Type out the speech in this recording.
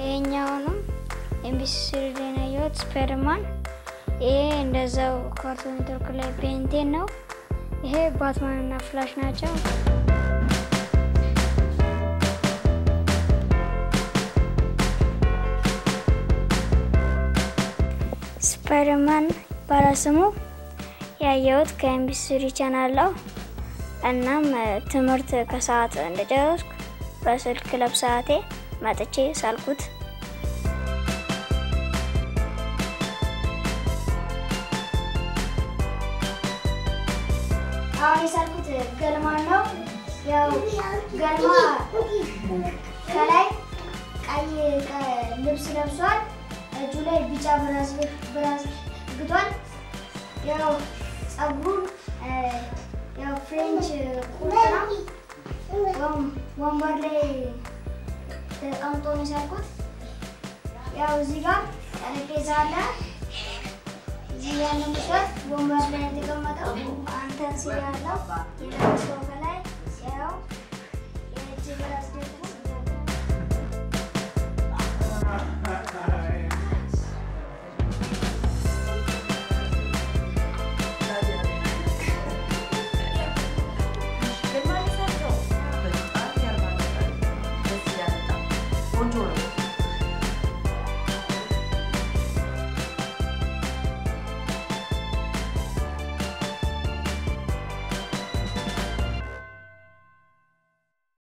ይሄኛውንም ኤምቢሲ ስሪ ላይ ነው ያየሁት ስፓይደርማን። ይሄ እንደዛው ካርቱን ኔትወርክ ላይ ቤንቴን ነው። ይሄ ባትማን እና ፍላሽ ናቸው። ስፓይደርማን ባለስሙ ያየሁት ከኤምቢሲ ስሪ ቻናል ነው። እናም ትምህርት ከሰዓት እንደጨረስኩ በስልክ ክለብ ሰዓቴ መጥቼ ሳልኩት። አሁን የሳልኩት ገልማን ነው። ያው ገልማ ከላይ ቀይ ልብስ ለብሷል። እጁ ላይ ቢጫ ብራዝ ግቷል። ያው ጸጉሩን ያው ፍሬንች ቁርጥ ነው። ወንበር ላይ ተቀምጦ ነው የሳልኩት። ያው እዚህ ጋር ጠረጴዛ አለ። እዚህ ያለ ምሽት ወንበር ላይ የተቀመጠው አንተን ሲል ያለው የለበሰው ከላይ ያው የእጅ ብራስ